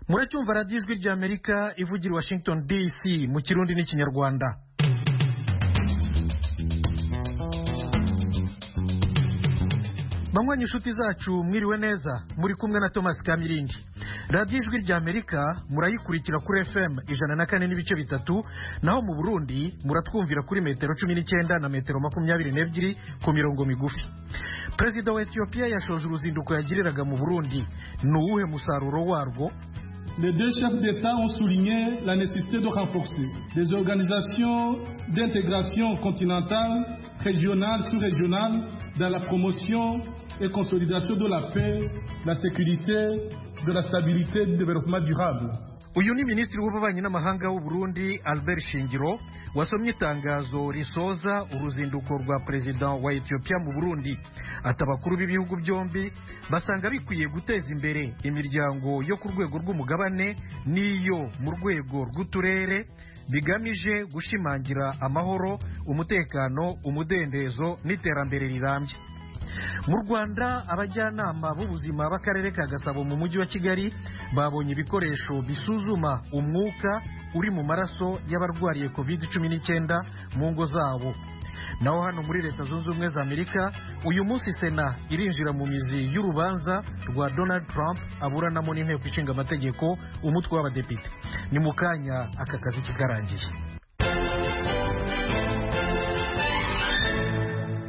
muracyumva radiyo ijwi ry'amerika ivugira i washington dc mu kirundi n'ikinyarwanda banywanyi inshuti zacu mwiriwe neza muri kumwe na thomas kamirindi radiyo ijwi rya amerika murayikurikira kuri fm ijana na kane n'ibice bitatu naho mu burundi muratwumvira kuri metero cumi n'icyenda na metero makumyabiri n'ebyiri ku mirongo migufi perezida wa etiyopiya yashoje uruzinduko yagiriraga mu burundi ni uwuhe musaruro warwo Les deux chefs d'État ont souligné la nécessité de renforcer les organisations d'intégration continentale, régionale, sous-régionale dans la promotion et consolidation de la paix, la sécurité, de la stabilité et du développement durable. uyu ni minisitiri w'ububanyi n'amahanga w'u Burundi albert shingiro wasomye itangazo risoza uruzinduko rwa perezida wa etiyopiya mu burundi ati abakuru b'ibihugu byombi basanga bikwiye guteza imbere imiryango yo ku rwego rw'umugabane n'iyo mu rwego rw'uturere bigamije gushimangira amahoro umutekano umudendezo n'iterambere rirambye mu rwanda abajyanama b'ubuzima b'akarere ka gasabo mu mujyi wa kigali babonye ibikoresho bisuzuma umwuka uri mu maraso y'abarwariye covid cumi n'icyenda mu ngo zabo naho hano muri leta zunze ubumwe za amerika uyu munsi sena irinjira mu mizi y'urubanza rwa donald trump aburanamo n'inteko ishinga amategeko umutwe w'abadepite ni mu kanya aka kazi kikarangiye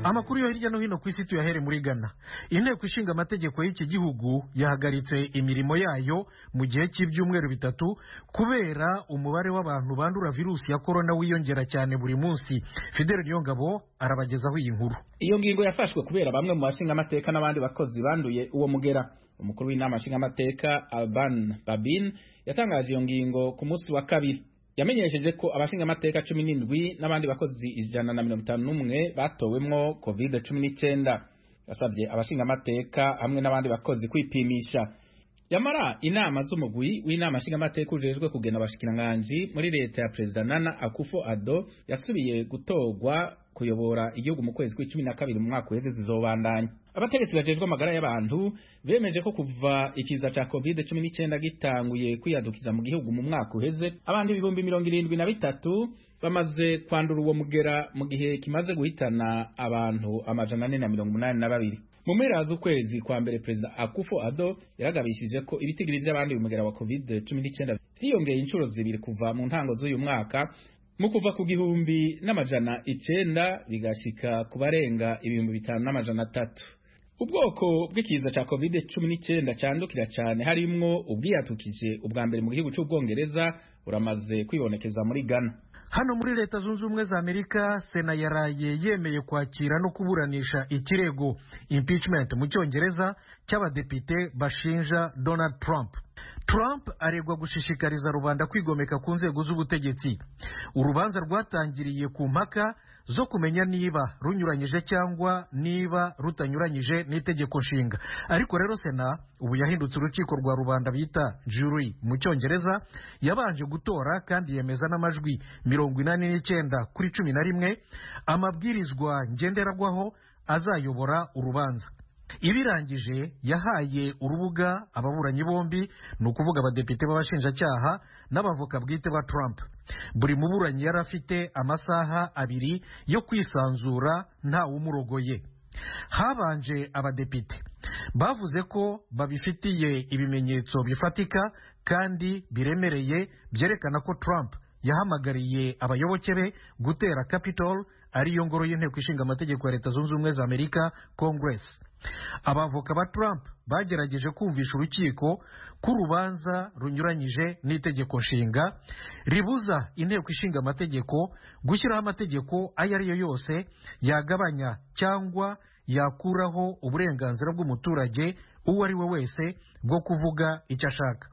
amakuru yo hirya no hino ku isi tuyahere muri Ghana inteko ishinga amategeko y'iki gihugu yahagaritse imirimo yayo mu gihe cy'ibyumweru bitatu kubera umubare w'abantu bandura virusi ya korona wiyongera cyane buri munsi fidel niyongabo arabagezaho iyi nkuru iyo ngingo yafashwe kubera bamwe mu bashingamateka n'abandi bakozi banduye uwo mugera umukuru w'inama nshingamateka alban babin yatangaje iyo ngingo ku munsi wa kabiri yamenyesheje ko abashinga amateka cumi n'indwi n'abandi bakozi ijana na mirongo itanu n'umwe batowemwo covid cumi n'icyenda yasabye abashinga amateka hamwe n'abandi bakozi kwipimisha yamara inama z'umugwi w'inama nshingamateka ujejwe kugena abashikiranganji muri leta ya perezida nana akufo ado yasubiye gutorwa kuyobora igihugu mu kwezi kw'icumi na kabiri mu mwaka uheze zizobandanya abategetsi bajejwe amagara y'abantu bemeje ko kuva ikiza ca covid cumi n'icyenda gitanguye kwiyadukiza mu gihugu mu mwaka uheze abantu ibihumbi mirongo irindwi na bitatu bamaze kwandura uwo mugera mu gihe kimaze guhitana abantu amajana ane na mirongo umunani na babiri mu mpera z'ukwezi kwa mbere perezida akufo ado yaragabishije ko ibitigiri by'abandi bumugera wa covid cumi n'icyenda byiyongeye inshuro zibiri kuva mu ntango z'uyu mwaka mu kuva ku gihumbi n'amajana icenda bigashika ku barenga ibihumbi bitanu n'amajana atatu ubwoko bw'ikiza cya covid cumi n'icyenda cyandukira cyane harimwo ubwiyatukije ubwa mbere mu gihugu cy'ubwongereza buramaze kwibonekeza muri ghana hano muri leta zunze ubumwe za amerika sena yaraye yemeye kwakira no kuburanisha ikirego impeachment mu cyongereza cy'abadepite bashinja donald trump trump aregwa gushishikariza rubanda kwigomeka ku nzego z'ubutegetsi urubanza rwatangiriye ku mpaka zo kumenya niba runyuranyije cyangwa niba rutanyuranyije n'itegeko nshinga ariko rero sena ubu yahindutse urukiko rwa rubanda bita jury mu cyongereza yabanje gutora kandi yemeza n'amajwi mirongo inani n'icyenda kuri cumi na rimwe amabwirizwa ngenderwaho azayobora urubanza ibirangije yahaye urubuga ababuranyi bombi ni ukuvuga abadepite b'abashinjacyaha n'abavoka bwite ba Trump buri muburanyi yari afite amasaha abiri yo kwisanzura ntawumurogoye habanje abadepite bavuze ko babifitiye ibimenyetso bifatika kandi biremereye byerekana ko Trump yahamagariye abayoboke be gutera Capitol ariyo ngoro y'inteko ishinga amategeko ya leta zunze ubumwe za amerika congress abavoka ba trump bagerageje kumvisha urukiko ko urubanza runyuranyije n'itegeko nshinga ribuza inteko ishinga amategeko gushyiraho amategeko ayo ari yo yose yagabanya cyangwa yakuraho uburenganzira bw'umuturage uwo ari we wese bwo kuvuga icyo ashaka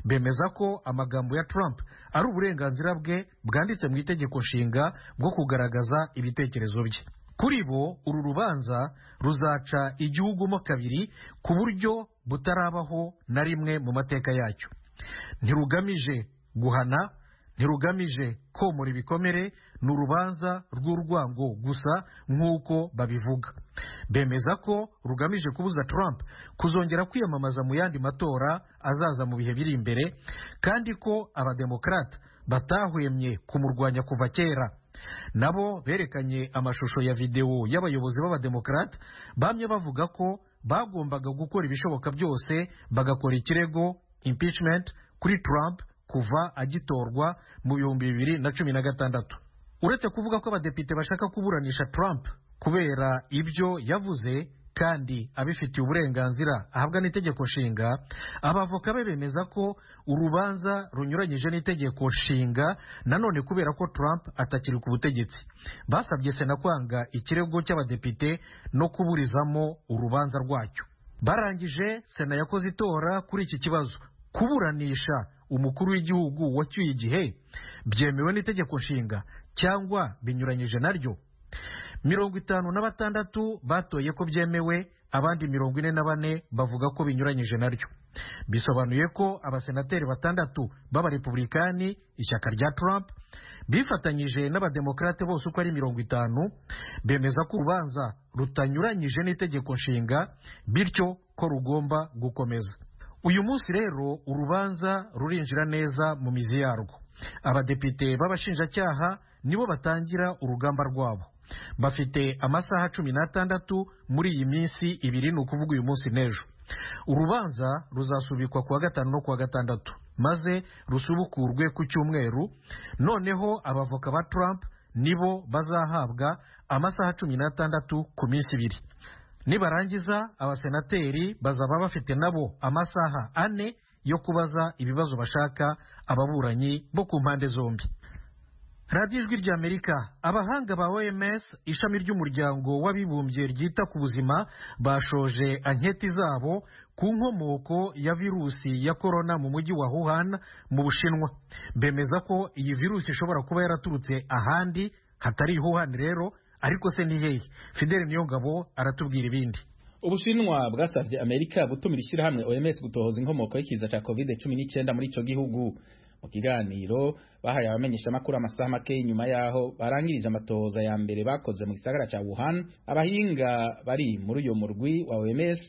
bemeza ko amagambo ya Trump ari uburenganzira bwe bwanditse mu itegeko nshinga bwo kugaragaza ibitekerezo bye kuri bo uru rubanza ruzaca igihugu mo kabiri ku buryo butarabaho na rimwe mu mateka yacyo ntirugamije guhana ntirugamije komora ibikomere ni urubanza rw'urwango gusa nk'uko babivuga bemeza ko rugamije kubuza Trump kuzongera kwiyamamaza mu yandi matora azaza mu bihe biri imbere kandi ko abademokarata batahwemye kumurwanya kuva kera nabo berekanye amashusho ya videwo y'abayobozi b'abademokarate bamye bavuga ko bagombaga gukora ibishoboka byose bagakora ikirego impeachment kuri Trump kuva agitorwa mu bihumbi bibiri na cumi na gatandatu uretse kuvuga ko abadepite bashaka kuburanisha Trump kubera ibyo yavuze kandi abifitiye uburenganzira ahabwa n'itegeko nshinga abavoka be bemeza ko urubanza runyuranyije n'itegeko nshinga nanone kubera ko Trump atakiri ku butegetsi basabye sena kwanga ikirego cy'abadepite no kuburizamo urubanza rwacyo barangije sena yakoze itora kuri iki kibazo kuburanisha umukuru w'igihugu wacyuye igihe byemewe n'itegeko nshinga cyangwa binyuranyije naryo mirongo itanu na batandatu batoye ko byemewe abandi mirongo ine na bane bavuga ko binyuranyije naryo bisobanuye ko abasenateri batandatu b'abarepublikani ishyaka rya Trump bifatanyije n'abademokarate bose uko ari mirongo itanu bemeza ko urubanza rutanyuranyije n'itegeko nshinga bityo ko rugomba gukomeza uyu munsi rero urubanza rurinjira neza mu mizi yarwo abadepite b'abashinjacyaha nibo batangira urugamba rwabo bafite amasaha cumi n'atandatu muri iyi minsi ibiri ni ukuvuga uyu munsi n'ejo urubanza ruzasubikwa kuwa gatanu no kuwa gatandatu maze rusubukurwe ku cyumweru noneho abavoka ba Trump nibo bazahabwa amasaha cumi n'atandatu ku minsi ibiri nibarangiza abasenateri bazaba bafite nabo amasaha ane yo kubaza ibibazo bashaka ababuranyi bo ku mpande zombi radiyo ijwi rya amerika abahanga ba oms ishami ry'umuryango w'abibumbye ryita ku buzima bashoje anketi zabo ku nkomoko ya virusi ya korona mu mujyi wa wuhan mu bushinwa bemeza ko iyi virusi ishobora kuba yaraturutse ahandi hatari wuhan rero ariko se ni hehe fideli niyongabo aratubwira ibindi ubushinwa bwasabye amerika gutumira ishyirahamwe oms gutohoza inkomoko y'ikiza cya covid cumi n'icyenda muri icyo gihugu mu kiganiro bahaye abamenyeshamakuru amasaha make inyuma y'aho barangirije amatohoza ya mbere bakoze mu gisagara cya wuhan abahinga bari muri uyu murwi wa oms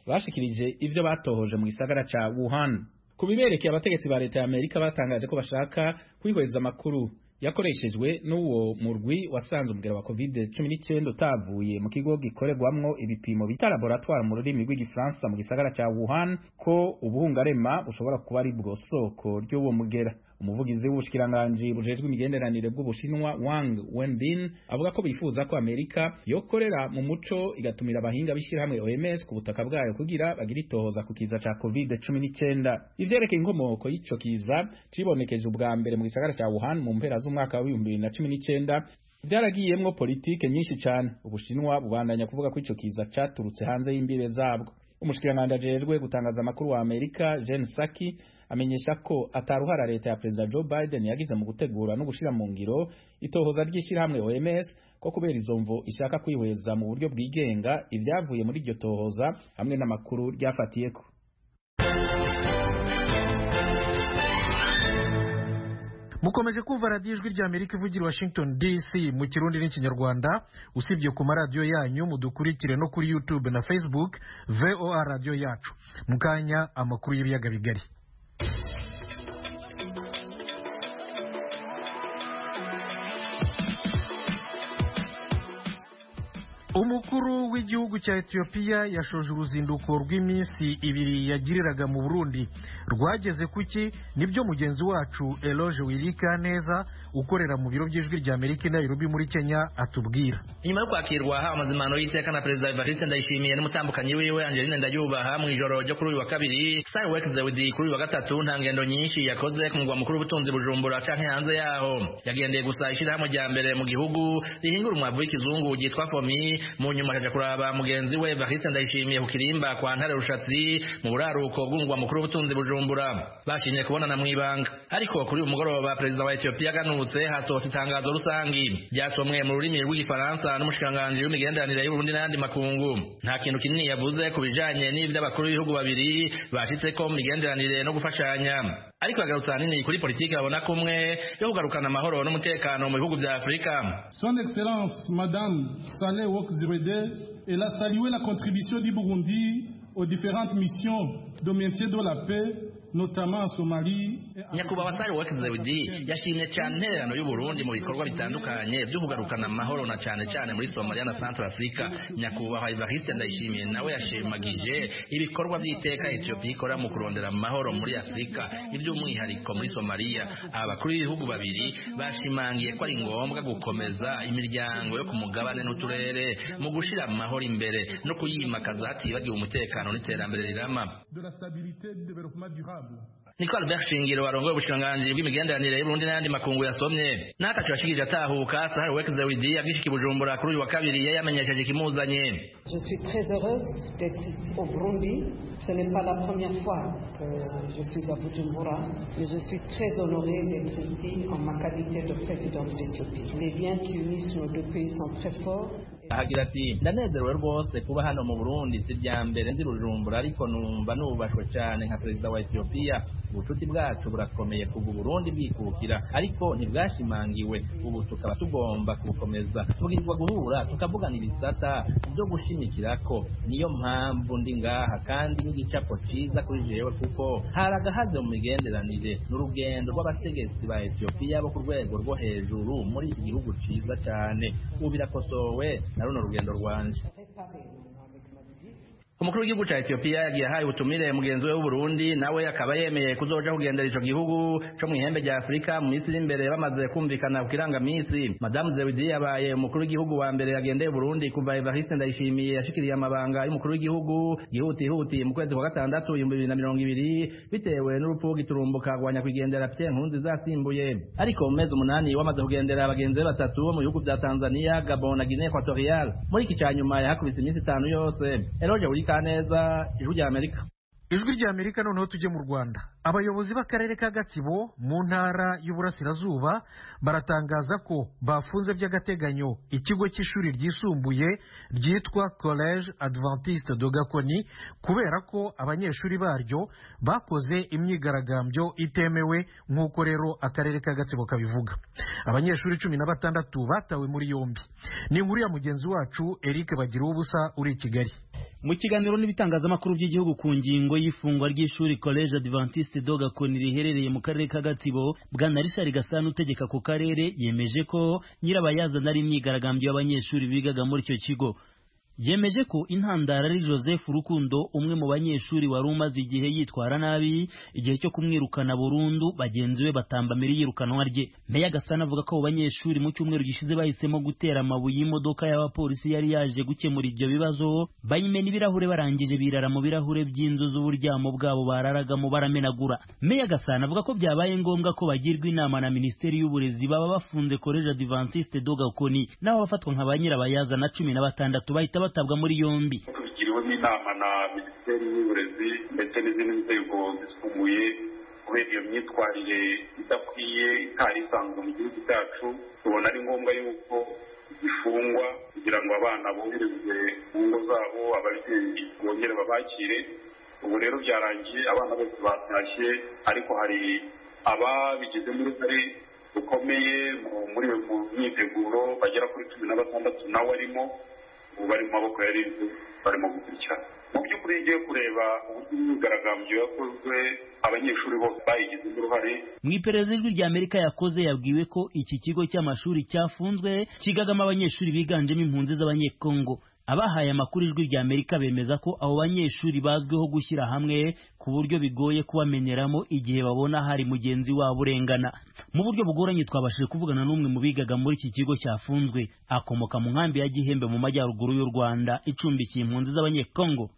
bashikirije ibyo batohoje mu gisagara cya wuhan ku biberekeye abategetsi ba leta ya amerika batangaje ko bashaka kwihweza amakuru yakoreshejwe n'uwo murwi wasanze umugera wa covid cumi n'icyenda utavuye mu kigo gikorerwamwo ibipimo bita laboratwari mu rurimi rw'igifaransa mu gisagara cya wuhan ko ubuhungarema bushobora kuba ari bwo soko ry'uwo mugera umuvugizi w'ubushikiranganji bujejwe imigenderanire bw'ubushinwa wang wenbin avuga ko bifuza ko amerika yokorera mu muco igatumira abahinga b'ishyirahamwe oms ku butaka bwayo kugira bagire itohoza ku kiza cya covid cumi n'icyenda ivyerekeye inkomoko y'ico kiza cibonekeje ubwa mbere mu gisagara cya wuhan mu mpera z'umwaka wa bibiri na cumi n'icyenda vyaragiyemwo politike nyinshi cane ubushinwa bubandanya kuvuga ko ico kiza caturutse hanze y'imbibe zabwo umushikiranganji ajejwe gutangaza amakuru wa amerika jen saki amenyesha ko ataruhara leta ya perezida joe biden yagize mu gutegura no gushira mu ngiro itohoza ry'ishyirahamwe oms ko kubera izo mvo ishaka kwihweza mu buryo bwigenga ibyavuye muri iryo tohoza hamwe n'amakuru ryafatiyeko mukomeje kumva radiyo ijwi rya amerika ivugira washington dc mu kirundi n'ikinyarwanda usibye ku maradiyo yanyu mudukurikire no kuri youtube na facebook voa radiyo yacu mu kanya amakuru y'ibiyaga bigari umukuru w'igihugu cya etiyopiya yashoje uruzinduko rw'iminsi ibiri yagiriraga mu burundi rwageze kuki nibyo mugenzi wacu eloge neza ukorera mu biro by'ijwi rya amerika i nairobi muri kenya atubwira nyuma yo kwakirwa ha amazimano y'iteka na perezida evariste ndayishimiye n'umutambukanyi wiwe angeline ndayubaha mu ijoro ryo kuri uyu wa kabiri sari wekize widi kuri uyu wa gatatu nta ngendo nyinshi yakoze ku mugwa mukuru w'ubutunzi bujumbura canke hanze yaho yagendeye gusa ishyirahamwe rya mbere mu gihugu rihingura umwavu w'ikizungu ryitwa fomi mu nyuma akaja kuraba mugenzi we Evariste Ndayishimiye ku kirimba kwa ntare rushatsi mu buraruko bw'umugwa mukuru w'ubutunzi Bujumbura bashimye kubonana mu ibanga ariko kuri uyu mugoroba perezida wa Ethiopia aganutse hasohotse itangazo rusangi ryasomwe mu rurimi rw'igifaransa n'umushikiranganji w'imigenderanire y'Uburundi n'ayandi makungu nta kintu kinini yavuze ku bijanye n'ivyo abakuru b'ibihugu babiri bashitseko mu migenderanire no gufashanya ariko yagarutse ahanini kuri politiki babona ko umwe yo kugarukana amahoro n'umutekano mu bihugu bya afurika Son Excellence Madame Saleh Wok Zirede, elle a salué la contribution du Burundi aux différentes missions de métier de la paix, notamment en Somalie. et en- nyakubahwa sari wakize widi yashimye cyane intererano y'uburundi mu bikorwa bitandukanye byo kugarukana amahoro na cyane cyane muri somaliya na centre africa nyakubahwa evariste ndayishimiye nawe yashimagije ibikorwa by'iteka etiyopiya ikora mu kurondera amahoro muri afurika iby'umwihariko muri somaliya abakuru b'ibihugu babiri bashimangiye ko ari ngombwa gukomeza imiryango yo ku mugabane n'uturere mu gushyira amahoro imbere no kuyimakaza hatibagiwe umutekano n'iterambere rirama de la stabilité et du développement durable. niko albert shingiro warongoye ubushiranganji bw'imigenderanire y'uburundi n'ayandi makungu yasomye n'atacu yashikirije atahuka sahari wekize widi yabwishiki bujumbura kuri uyu wa kabiri yari yamenyesheje ikimuzanye Je suis très heureuse d'être au Burundi. Ce n'est pas la première fois que je suis à Bujumbura, mais je suis très honorée d'être ici en ma qualité de présidente d'Éthiopie. Les liens qui unissent nos deux pays sont très forts. ahagira ati ndanezerewe rwose kuba hano mu burundi si ibya mbere nzi rujumbura ariko numva nubashwe cyane nka perezida wa etiyopiya ubucuti bwacu burakomeye kuva uburundi bwikukira ariko ntibwashimangiwe ubu tukaba tugomba kubukomeza tubwirizwa guhura tukavugana ibisata byo gushimikirako niyo mpamvu ndi ngaha kandi n'igicapo cyiza kuri jewe kuko hari agahaze mu migenderanire n'urugendo rw'abategetsi ba etiyopiya bo ku rwego rwo hejuru muri iki gihugu cyiza cyane ubu birakosowe na runo rugendo rwanje Réparer maintenant avec ma visite. umukuru w'igihugu cya etiyopiya yagiye ahaye ubutumire mugenzi we w'uburundi nawe akaba yemeye kuzoja kugendera ico gihugu co mu ihembe rya afurika mu minsi iri imbere bamaze kumvikana ku kirangamisi madamu zewidi yabaye umukuru w'igihugu wa mbere yagendeye uburundi kuva evariste ndayishimiye yashikiriye amabanga y'umukuru w'igihugu yihutihutiye mu kwezi kwa gatandatu ibihumbi bibiri na mirongo ibiri bitewe n'urupfu rw'igiturumbuka rwa nyakwigendera pierre nkunzi zasimbuye ariko mu mezi umunani wamaze kugendera abagenzi be batatu bo mu bihugu bya tanzania gabon na guinee equatorial muri iki cya nyuma yahakubise iminsi itanu yose eroge buri kaneza ijwi rya amerika ijwi rya amerika noneho tujye mu rwanda abayobozi b'akarere ka gatsibo mu ntara y'uburasirazuba baratangaza ko bafunze by'agateganyo ikigo cy'ishuri ryisumbuye ryitwa college adventiste de gakoni kubera ko abanyeshuri baryo bakoze imyigaragambyo itemewe nk'uko rero akarere ka gatsibo kabivuga abanyeshuri cumi na batandatu batawe muri yombi ni inkuru ya mugenzi wacu eric bagira ubusa uri i kigali mu kiganiro n'ibitangazamakuru by'igihugu ku ngingo y'ifungwa ry'ishuri college adventiste de gakoni riherereye mu karere ka gatsibo bwana richard gasana utegeka ku karere yemeje ko nyirabayazana ari imyigaragambyo y'abanyeshuri bigaga muri icyo kigo yemeje ko intandara ari joseph rukundo umwe mu banyeshuri wari umaze igihe yitwara nabi igihe cyo kumwirukana burundu bagenzi be batamba mbere yirukanwa rye meya gasana avuga ko abo banyeshuri mu cyumweru gishize bahisemo gutera amabuye y'imodoka y'abapolisi yari yaje gukemura ibyo bibazo bayimena ibirahure barangije birara mu birahure by'inzu z'uburyamo bwabo bararagamo baramenagura meya gasana avuga ko byabaye ngombwa ko bagirwa inama na minisiteri y'uburezi baba bafunze college adventiste de gakoni n'abo bafatwa nka ba nyirabayazana cumi na batandatu bahita batabwa muri yombi tubigiriwemo inama na minisiteri y'uburezi ndetse n'izindi nzego zisumbuye kubera iyo myitwarire idakwiye itari isanzwe mu gihugu cyacu tubona ari ngombwa yuko zifungwa kugira ngo abana boherezwe mu ngo zabo ababyeyi bongere babakire ubu rero byarangiye abana bose batashye ariko hari ababigize uruhare rukomeye mu- muri iyo myiteguro bagera kuri cumi na batandatu nawe arimo ubu bari mu maboko ya ribu barimo gukurikirana mu by'ukuri iyo ugiye kureba uburyo imyigaragambyo yakozwe abanyeshuri bose bayigizemo uruhare mu iperereza ijwi rya amerika yakoze yabwiwe ko iki kigo cy'amashuri cyafunzwe kigagamo abanyeshuri biganjemo impunzi z'abanyekongo abahaye amakuru ijwi rya amerika bemeza ko abo banyeshuri bazwiho gushyira hamwe ku buryo bigoye kubamenyeramo igihe babona hari mugenzi wabo urengana mu buryo bugoranye twabashije kuvugana n'umwe mu bigaga muri iki kigo cyafunzwe akomoka mu nkambi ya gihembe mu majyaruguru y'u rwanda icumbikiye impunzi z'abanyekongo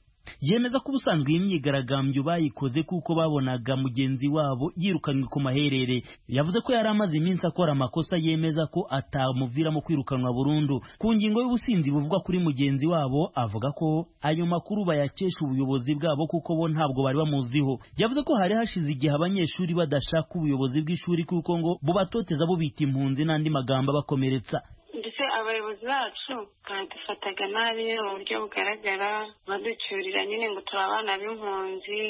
yemeza ko ubusanzwe iyi myigaragambyo bayikoze kuko babonaga mugenzi wabo yirukanwe ku maherere yavuze ko yari amaze iminsi akora amakosa yemeza ko atamuviramo kwirukanwa burundu ku ngingo y'ubusinzi buvugwa kuri mugenzi wabo avuga ko ayo makuru bayakesha ubuyobozi bwabo kuko bo ntabwo bari bamuziho yavuze ko hari hashize igihe abanyeshuri badashaka ubuyobozi bw'ishuri kuko ngo bubatoteza bubita impunzi n'andi magambo abakomeretsa ndetse abayobozi bacu badufataga nabi mu buryo bugaragara baducyurira nyine ngo turi abana b'impunzi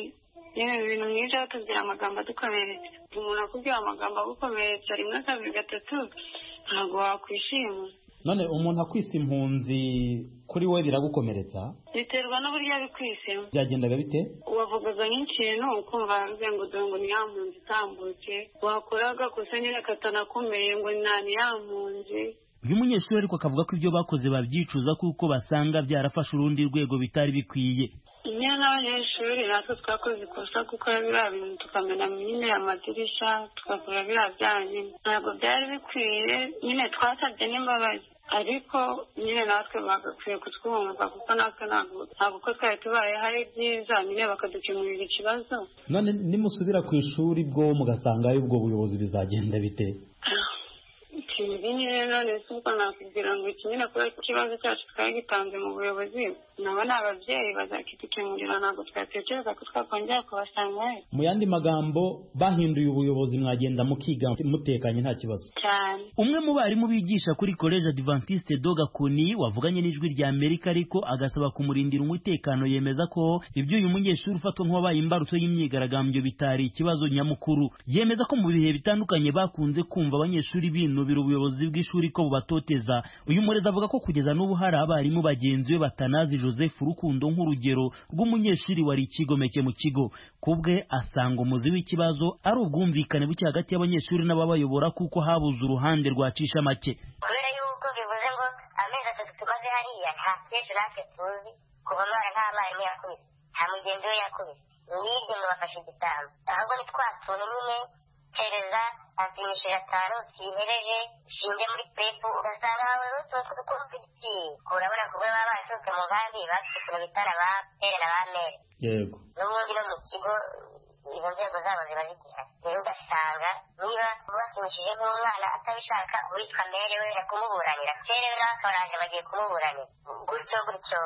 yewe ibintu mwinshi aho tugira amagambo adukomeretsa umuntu akubwira amagambo agukomeretsa rimwe kabiri gatatu ntabwo wakwishima none umuntu akwisa impunzi kuri we biragukomeretsa biterwa n'uburyo abikwisemo byagenda biba bite wavugaga nk'ikintu ukumva bivuze ngo dore ngo ni ya mpunzi itambutse wakora agakosa nyine katanakomeye ngo nta ni ya mpunzi uyu munyeshuri ariko akavuga ko ibyo bakoze babyicuza kuko basanga byarafashe urundi rwego bitari bikwiye nyine n'abanyeshuri natwe twakoze ikosa gukora biriya bintu tukamena nyine amadirishya tugakora biriya byaha nyine ntabwo byari bikwiye nyine twasabye n'imbabazi ariko nyine natwe bagakwiye kutwumva kuko natwe ntabwo ntabwo uko twari tubaye hari byiza nyine bakadukemurira ikibazo none nimusubira ku ishuri bwo mugasanga ubwo buyobozi bizagenda bite ibi nyine none si ubwo nakubwira ngo iki nyine kubera ko ikibazo cyacu twari gitanze mu buyobozi nabo ni ababyeyi bazakidukemurira ntabwo twatekereza ko twakongera kubasangayo mu yandi magambo bahinduye ubuyobozi mwagenda mukiga mutekanye nta kibazo cyane umwe mu barimu bigisha kuri college adventiste doga kuni wavuganye n'ijwi rya amerika ariko agasaba kumurindira umutekano yemeza ko ibyo uyu munyeshuri ufatwa nk'uwabaye imbarutso y'imyigaragambyo bitari ikibazo nyamukuru yemeza ko mu bihe bitandukanye bakunze kumva abanyeshuri binubira ubuyobozi bw'ishuri ko bubatoteza uyu murezi avuga ko kugeza n'ubu hari abarimu bagenzi be batanazi joseph rukundo nk'urugero rw'umunyeshuri wari ikigomeke mu kigo kubwe asanga umuzi w'ikibazo ari ubwumvikane buke hagati y'abanyeshuri n'ababayobora kuko habuze uruhande rwacisha make kubera yuko bivuze ngo amezi atatu tumaze hariya nta kenshi natwe tuzi kuva mwana nta mwarimu yakubise nta mugenzi we yakubise nibyo mubafashe igitambo ahubwo ni twa tuntu nyine kereza apimisha gatanu sihereje ushinge muri pepu ugasanga wawe rutuntu ukuntu igiti urabona kubwo baba baturutse mu nkambi bafite ukuntu bitana ba pere na ba mere yego n'ubundi no mu kigo izo nzego zabo ziba zigihari rero ugasanga niba ubapimishije nk'umwana atabishaka uwitwa mere we na kumuburanira pere we nawe akabaraje bagiye kumuburanira gutyo gutyo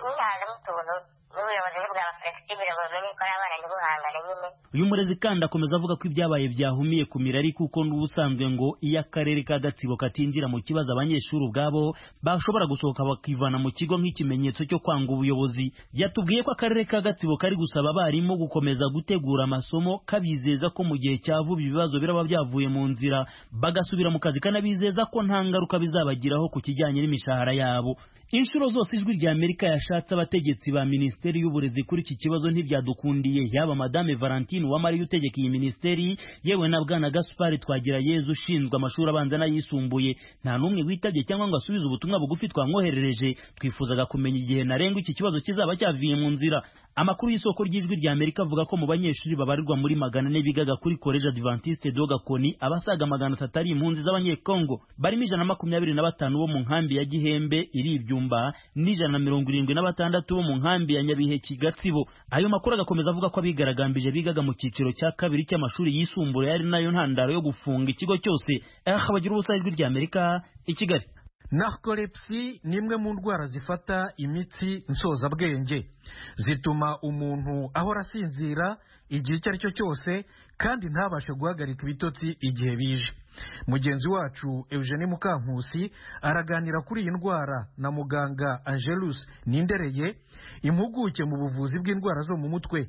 mwihazamo utuntu n'ubuyobozi bwaba flexible bumenye ko ari abana ntibuhangane nyine uyu murezi kandi akomeza avuga ko ibyabaye byahumiye ku mirari kuko n'ubusanzwe ngo iyo akarere ka gatsibo katinjira mu kibazo abanyeshuri ubwabo bashobora gusohoka bakivana mu kigo nk'ikimenyetso cyo kwanga ubuyobozi yatubwiye ko akarere ka gatsibo kari gusaba abarimu gukomeza gutegura amasomo kabizeza ko mu gihe cya vuba ibibazo biraba byavuye mu nzira bagasubira mu kazi kanabizeza ko nta ngaruka bizabagiraho ku kijyanye n'imishahara yabo inshuro zose ijwi rya amerika yashatse abategetsi ba minisiteri y'uburezi kuri iki kibazo ntibyadukundiye yaba madame valentine uwamariye utegeka iyi minisiteri yewe na bwana gaspari twagira yezu ushinzwe amashuri abanza n'ayisumbuye nta n'umwe witabye cyangwa ngo asubize ubutumwa bugufi twamwoherereje twifuzaga kumenya igihe ntarengwa iki kibazo kizaba cyavuye mu nzira amakuru y'isoko ry'ijwi rya amerika avuga ko mu banyeshuri babarirwa muri magana ane bigaga kuri college adventiste doga koni abasaga magana atatu ari impunzi z'abanyekongo barimo ijana na makumyabiri na batanu bo mu nkambi ya gihembe iri ibyuma Byumba n'ijana na mirongo irindwi na batandatu bo mu nkambi ya Nyabiheke Gatsibo ayo makuru agakomeza avuga ko abigaragambije bigaga mu cyiciro cya kabiri cy'amashuri yisumbuye yari nayo ntandaro yo gufunga ikigo cyose aha bagira ubusa ijwi rya Amerika i Kigali narcolepsy ni imwe mu ndwara zifata imitsi nsozabwenge zituma umuntu ahora asinzira igihe icyo ari cyo cyose kandi ntabashe guhagarika ibitotsi igihe bije mugenzi wacu eugene mukankusi araganira kuri iyi ndwara na muganga angelus nindereye impuguke mu buvuzi bw'indwara zo mu mutwe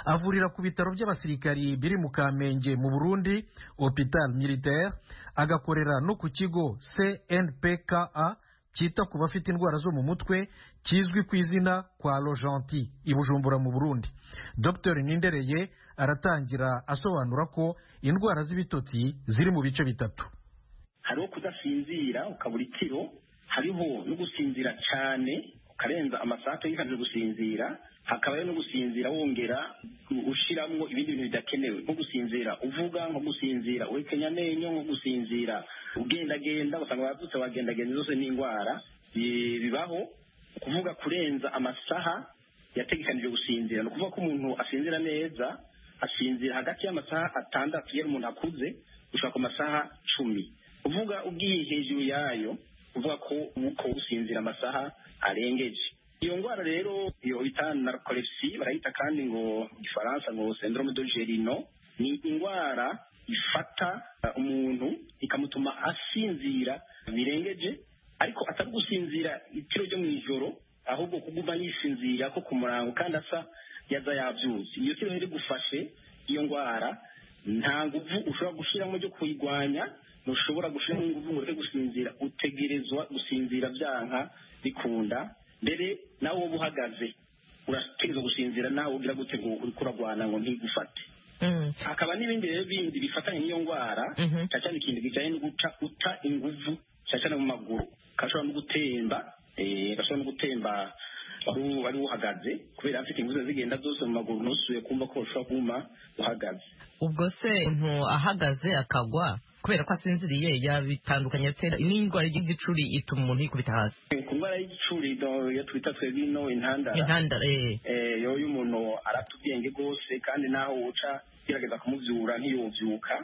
avurira ku bitaro by'abasirikari biri mu kamenge mu burundi hopital militaire agakorera no ku kigo cnpka cyita ku bafite indwara zo mu mutwe kizwi ku izina kwa rojanti i bujumbura mu burundi dr nindereye aratangira asobanura ko indwara z'ibitotsi ziri mu bice bitatu hariho kudasinzira ukabura ikiro hariho no gusinzira cyane ukarenza amasato yikaze gusinzira hakaba no gusinzira wongera ushyiramo ibindi bintu bidakenewe nko gusinzira uvuga nko gusinzira uhekenya amenyo nko gusinzira ugendagenda usanga abavutse bagendagenda zose n'indwara bibaho kuvuga kurenza amasaha yategekanije gusinzira ni ukuvuga ko umuntu asinzira neza asinzira hagati y'amasaha atandatu iyo umuntu akuze gushaka ku masaha cumi uvuga ubwiye hejuru yayo uvuga ko uko gusinzira amasaha arengeje iyo ndwara rero iyo bita narcolepsy barayita kandi ngo igifaransa ngo syndrome de gerino ni indwara ifata umuntu ikamutuma asinzira birengeje ariko atari gusinzira itiro ryo mu ijoro ahubwo kuguma yishinzira ko ku murango kandi asa yaza yabyuzi iyo si rero igufashe iyo ndwara nta nguvu ushobora gushyiramo byo kuyirwanya ntushobora gushyiramo ingufu ngo ureke gusinzira utegerezwa gusinzira byanka bikunda mbere nawe uba uhagaze urategereza gusinzira nawe ugira gutegura uriko uragwana ngo ntigufate hakaba n'ibindi rero bindi bifatanye n'iyo ndwara cyane cyane ikintu kijyanye no guca uta inguvu cyane cyane mu maguru gashobora no gutemba eh, gashobora no gutemba wari uhagaze kubera afite inguzi zigenda zose mu maguru ntusuye kumva ko ushobora kuguma uhagaze ubwo se umuntu ahagaze akagwa kubera ko asinziriye yabitandukanye atera n'indwara y'igicuri ituma umuntu yikubita hasi ku ndwara y'igicuri do- iyo twita twebwe ino intandara intandara eh Eh, yo iyo umuntu arata ubwenge rwose kandi naho uca gerageza kumubyura ntiyobyuka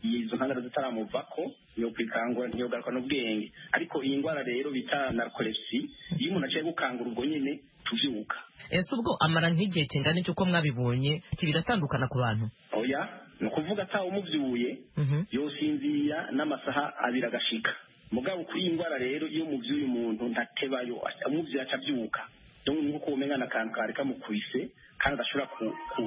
izo ntandara zitaramuvako yo kwikangura ntiyogaruka n'ubwenge ariko iyi ndwara rero bita narkolepsi iyo umuntu aciye gukangura ubwo nyine tubyuka ese ubwo amara nk'igihe kingana cy'uko mwabibonye iki biratandukana ku bantu oya ni ukuvuga atawe umubyuye yosinzira n'amasaha abiri agashika mugabo kuri iyi ndwara rero iyo umubyuye umuntu ntatebayo umubyuye atabyuka rero ni uko umenya akantu kari kamukubise kandi adashobora ku, ku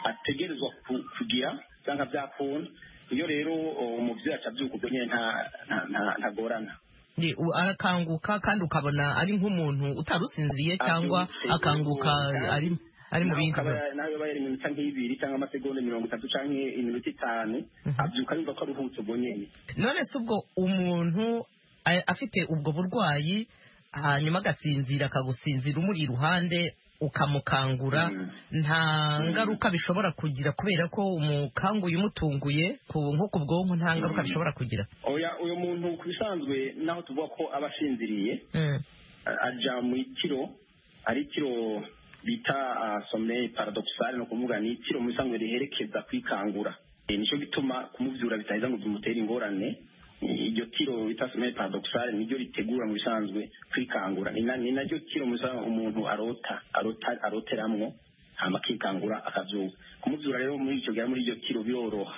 ategerezwa ku, kugira cyangwa byakunda iyo rero uh, umubyeyi atabyuka ubwo nyine nta nta- nta- ntagorana Ye, u- arakanguka kandi ukabona ari nk'umuntu utarusinziriye cyangwa akanguka ari ari mu bindi bibazo nawe yari iminota nk'ibiri cyangwa amasegonda mirongo itatu cyangwa iminota itanu abyuka yumva ko aruhutse ubwo nyine none se ubwo umuntu a- afite ubwo burwayi hanyuma agasinzira akagusinzira umuri iruhande ukamukangura nta ngaruka bishobora kugira kubera ko umukanguye umutunguye ku- nko ku bwonko nta ngaruka bishobora kugira oya uyu muntu ku bisanzwe naho tuvuga ko aba asinziriye a- aja mu ikiro ari ikiro bita someye paradoxale ni ukuvuga ni ikiro mu bisanzwe riherekeza kwikangura Eh, nicyo gituma kumubyura bitaheza ngo bimutere ingorane Eh, iryo kiro bita someye paradoxale niryo ritegura mu bisanzwe kwikangura ni na- ni naryo kiro mu bisanzwe umuntu arota arota aroteramwo hama akikangura akabyuka kumubyura rero muri icyo gihe muri iryo kiro biroroha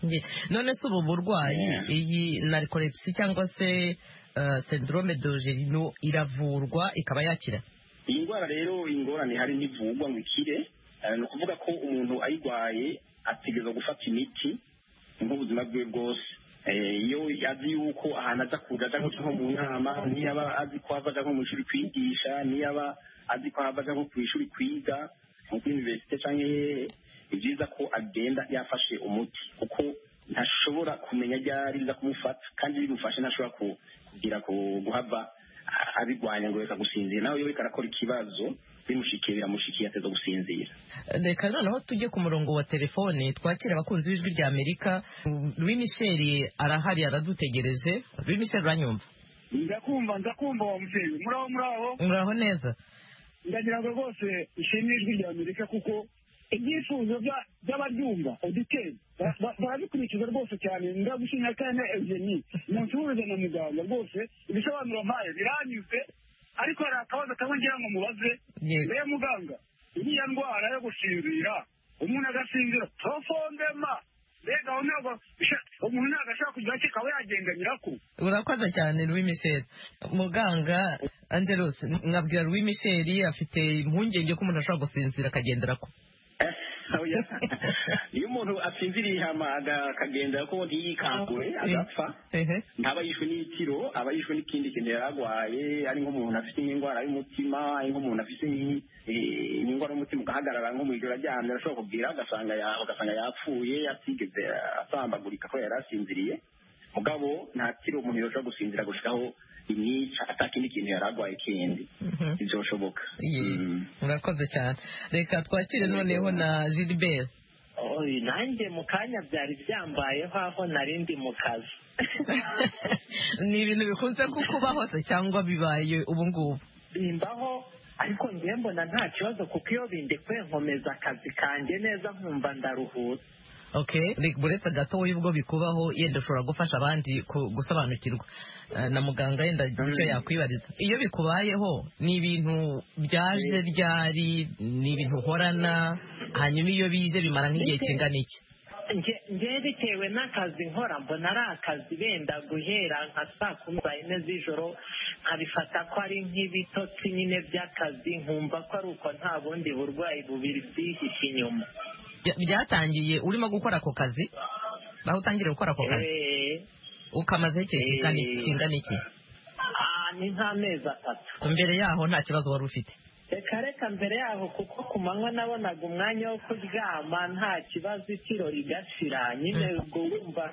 Ye, none se ubu burwayi iyi narikolepsi cyangwa se uh, syndrome de gerino iravurwa ikaba yakira iyi ndwara rero ingorane hari ntivugwa ngo ikire eh, ni ukuvuga ko umuntu ayirwaye ategereza gufata imiti nk'ubuzima bwe bwose Eh, iyo azi yuko ahantu aza kuja aja nko nko mu nama niyaba azi ko hava aja nko mu ishuri kwigisha niyaba azi ko hava aja nko ku ishuri kwiga nko kuri universite canke hehe ni byiza ko agenda yafashe umuti kuko ntashobora kumenya ryari riza kumufata kandi bimufashe ntashobora ku- kugira ku- guhava a- abirwanya ngo reka gusinzira nawe iyo reka arakora ikibazo bimushikiye biramushikiye ateza gusinzira reka noneho tujye ku murongo wa telefone twakira abakunzi b'ijwi rya amerika louis michel arahari aradutegereje louis michel uranyumva ndakumva ndakumva wa mubyeyi muraho muraho muraho neza ndagira ngo rwose ishimwe ijwi rya amerika kuko ibyifuzo bya- by'abaryumva oditeri ba- ba- barabikurikiza rwose cyane ndagushimira kandi eugenie umuntu uhuza na muganga rwose ibisobanuro mpaye biranyuze ariko hari akabazo kamwe ngira ngo mubaze Yego. rero muganga iriya ndwara yo gusinzira umuntu agasinzira profondema mbega aho ntabwo umuntu ntabwo ashobora kugira ati akaba yagenda nyirako urakoze cyane louis michel muganga angelos nkabwira louis michel afite impungenge ko umuntu ashobora gusinzira akagendera ko Oya. iyo umuntu asinziriye hama aga- akagendera ko ntiyikangure agapfa ntaba yishwe n'itiro aba yishwe n'ikindi kintu yari arwaye ari nk'umuntu afite nk'indwara y'umutima ari nk'umuntu afite nk'i- eh, nk'indwara y'umutima ugahagarara nko mu ijoro aryamye arashobora kubwira agasanga ya- ugasanga yapfuye atigeze asambagurika ko yari asinziriye mugabo nta tiro umuntu yashobora gusinzira gushikaho imyica atakindi kintu yari arwaye kindi ntibyoshoboka murakoze cyane reka twakire noneho na gilbert oyi nanjye mu kanya byari byambayeho aho nari ndi mu kazi ni ibintu bikunze kukuba hose cyangwa bibaye ubu ngubu bimbaho ariko ngiye mbona nta kibazo kuko iyo bindekuye nkomeza akazi kanjye neza nkumva ndaruhutse okay Rick, buretse gatoya ubwo bikubaho yenda ushobora gufasha abandi ku- gusobanukirwa Eh, na muganga yenda icyo yakwibariza iyo bikubayeho ni ibintu byaje ryari ni ibintu uhorana hanyuma iyo bije bimara nk'igihe kingana iki nge nge bitewe n'akazi nkora mbona ari akazi benda guhera nka saa kumi saa yine z'ijoro nkabifata ko ari nk'ibitotsi nyine by'akazi nkumva ko ari uko nta bundi burwayi bubiri byihishe inyuma Bya- byatangiye urimo gukora ako kazi aho utangiriye gukora ako kazi Eh, ukamazeho igihe kingana Eh. kingana iki ah, ni nk'amezi atatu mbere yaho nta kibazo wari ufite reka reka mbere yaho kuko ku manywa nabonaga umwanya wo kuryama nta kibazo ikiro rigashira nyine ubwo wumva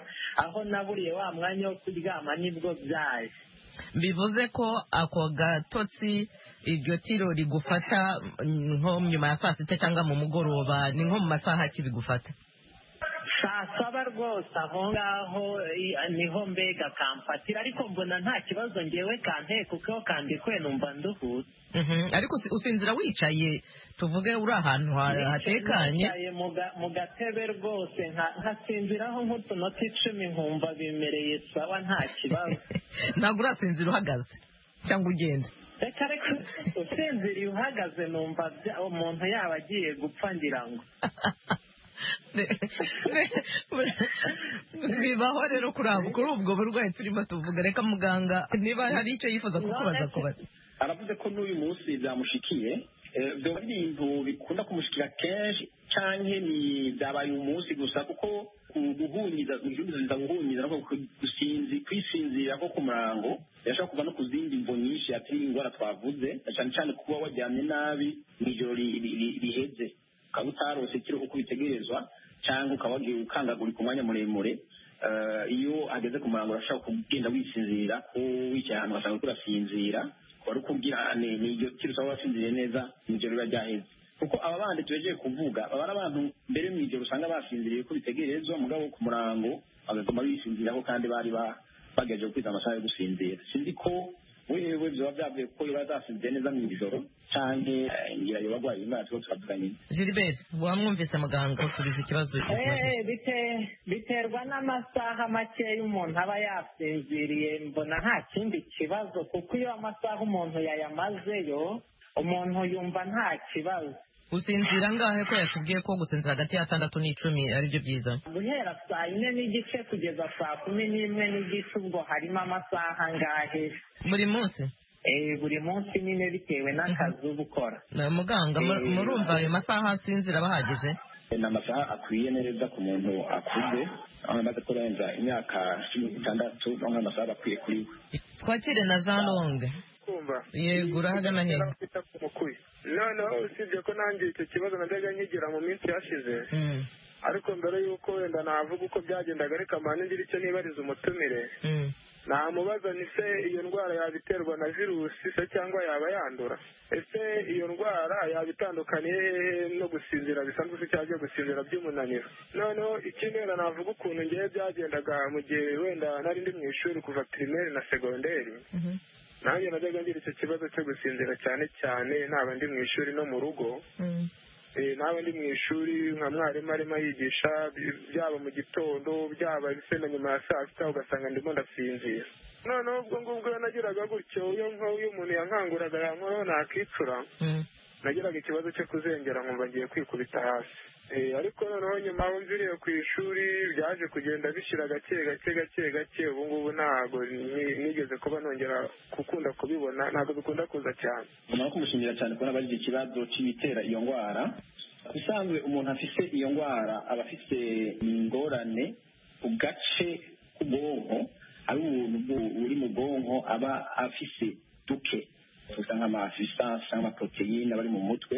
aho naburiye wa mwanya wo kuryama nibwo byaje bivuze ko ako gatotsi iryo tiro rigufata mm, nko nyuma ya saa sita cyangwa mu mugoroba ni nko mu masaha ki bigufata saa saba rwose aho ngaho i- niho mbega kamfatira ariko mbona nta kibazo ngewe kanteye kuko kandikwe numva nduhutse Mhm, ariko usi- usinzira wicaye tuvuge uri ahantu ha- hatekanye Nicaye mu ga- mu gatebe rwose nka- nkasinziraho nk'utunota icumi nkumva bimereye sawa nta kibazo ntabwo urasinzira uhagaze cyangwa ugenda reka reka usinziriye uhagaze numva bya- umuntu yaba agiye gupfa ngira ngo bibaho rero kuri abo kuri ubwo burwayi turimo tuvuga reka muganga niba hari icyo yifuza kukubaza kubaza aravuze ko n'uyu munsi byamushikiye Eh, byaba ari ibintu bikunda kumushikira kenshi cyangwa ni byabaye umunsi gusa kuko guhunyiza guhunyiza guhunyiza no ku- gusinzi kwisinzira ko ku murango yashobora kuva no ku zindi mvo nyinshi atari indwara twavuze na cyane cyane kuba waryamye nabi mu ijoro ri- ri- ri- riheze ukaba utarose ikiro uko bitegerezwa cyangwa ukaba wagiye ukangagurika umwanya muremure Eh, iyo ageze ku murango urashobora kugenda wisinzira ko wicaye ahantu ugasanga uriko urasinzira wari ukubwira ni ni iryo kiro usaba wasinziriye neza mu ijoro riba ryaheze kuko aba bandi tubejeje kuvuga baba ari abantu mbere mu ijoro usanga basinziriye ko bitegerezwa mugabo ku murango bagatuma bisinziraho kandi bari ba- bagerageje gukwiza amasaha yo gusinzira sinzi ko wewe byaba byavuye ko biba zasinziriye neza mu ijoro cyangwa eh, ngira yo barwaye indwara tuba turavuga gilbert wamwumvise muganga tubizi ikibazo Eh, bite- biterwa n'amasaha makeya umuntu aba yasinziriye mbona nta kindi kibazo kuko iyo amasaha umuntu yayamazeyo umuntu yumva nta kibazo usinzira angahe ko yatubwiye ko gusinzira hagati y'atandatu n'icumi aribyo byiza guhera saa yine n'igice kugeza saa kumi n'imwe n'igice ubwo harimo amasaha angahe buri munsi Eh, buri munsi nyine bitewe n'akazi uba ukora Na muganga mu- murumva ayo masaha asinzira aba ahagije ni amasaha akwiye neza ku muntu akuze aho amaze kurenza imyaka cumi n'itandatu no mu masaha aba akwiye kuri we twakire na jean longue yego urahagana he noneho usibye ko nanjye icyo kibazo najyaga nkigira mu minsi yashize ariko mbere y'uko wenda navuga uko byagendaga ariko amahane ngira icyo nibariza umutumire namubaza ni se iyo ndwara yabiterwa na virusi se cyangwa yaba yandura ese iyo ndwara yaba itandukaniye hehe no gusinzira bisanzwe se cyangwa gusinzira by'umunaniro noneho ikindi wenda navuga ukuntu ngewe byagendaga mu gihe wenda nari ndi mu ishuri kuva pirimeri na segonderi nanjye najyaga ngira icyo kibazo cyo gusinzira cyane cyane naba ndi mu ishuri no mu rugo Eh, naba ndi mu ishuri nka mwarimu arimo yigisha byaba mu gitondo byaba se na nyuma ya saa sita ugasanga ndimo ndasinzira noneho ubwo ngubwo iyo nagiraga gutyo iyo nko iyo umuntu yankanguraga yankoraho nakicura nagiraga ikibazo cyo kuzengera nkumva ngiye kwikubita hasi Eh, ariko noneho nyuma aho mviriye ku ishuri byaje kugenda bishira gake gake gake gake ubu ngubu ntago ni- nigeze kuba nongera gukunda kubibona ntabwo bikunda kuza cyane umuntu kumushimira cyane kubona bagize ikibazo cy'ibitera iyo ndwara ubusanzwe umuntu afite iyo ndwara aba afite ingorane ku gace k'ubwonko ari ubuntu bu- buri mu bwonko aba afise duke tuvuga nk'amafisansi n'amaproteine aba ari mu mutwe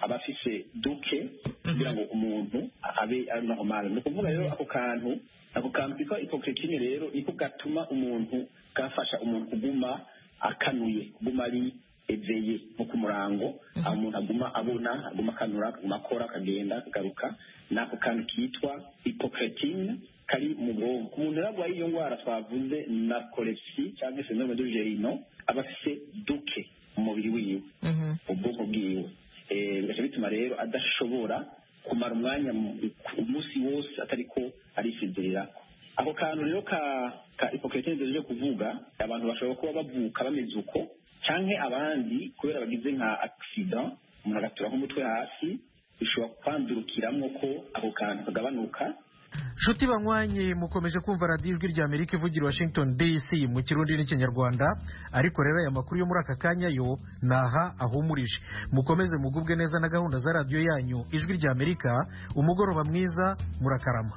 aba afise duke kugira ngo umuntu abe ari naho mabi ni ukuvuga rero ako kantu ako kantu kitwa ipokretine rero niko gatuma umuntu gafasha umuntu kuguma akanuye kuguma ari eveye nko ku murango aho umuntu aguma abona aguma akanura akaguma akora akagenda akagaruka ni ako kantu kitwa ipokretine kari mu bwonko ku muntu rero arwaye iyo ndwara twavuze na kolepsi cyangwa se syndrome de gerino aba afise duke mu mubiri wiwe ubwoko bwiwe Eh, bigaca bituma rero adashobora kumara umwanya mu- ku- umunsi wose atari ko arisinzirira ako kantu rero ka ka ipokritine duhejeje kuvuga abantu bashobora kuba bavuka bameze uko canke abandi kubera bagize nka accident umuntu agatura nk'umutwe hasi bishobora kwandurukiramwo ko ako kantu kagabanuka nshuti banywanye mukomeje kumva radiyo ijwi rya amerika ivugira washington dc mu kirundi n'ikinyarwanda ariko rero aya makuru yo muri aka kanya yo ni aha ahumurije mukomeze mugubwe neza na gahunda za radiyo yanyu ijwi rya amerika umugoroba mwiza murakarama